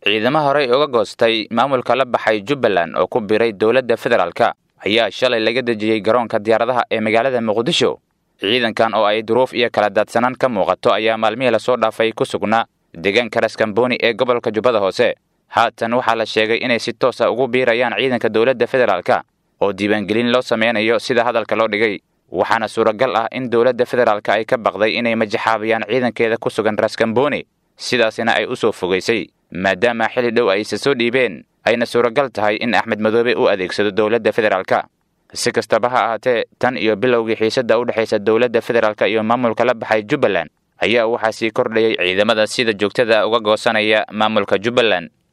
ciidamo horey uga goostay maamulka la baxay jubbaland oo ku biray dowladda federaalka ayaa shalay laga dejiyey garoonka diyaaradaha ee magaalada muqdisho ciidankan oo ay duruuf iyo kala daadsanaan ka muuqato ayaa maalmihii lasoo dhaafay ku sugnaa deegaanka raskamboni ee gobolka jubbada hoose haatan waxaa la sheegay inay si toos a ugu biirayaan ciidanka dowladda federaalka oo diiwaangelin loo sameynayo sida hadalka loo dhigay waxaana suuragal ah in dowladda federaalka ay ka baqday inay majaxaabiyaan ciidankeeda ku sugan raskamboni sidaasina ay u soo fogaysay maadaama xilli dhow ay isa soo dhiibeen ayna suuragal tahay in axmed madoobe u adeegsado dowladda federaalka si kastaba ha ahaatee tan iyo bilowgii xiisadda u dhexaysa dowladda federaalka iyo maamulka la baxay jubbaland ayaa waxaa sii kordhayay ciidamada sida joogtada uga goosanaya maamulka jubbaland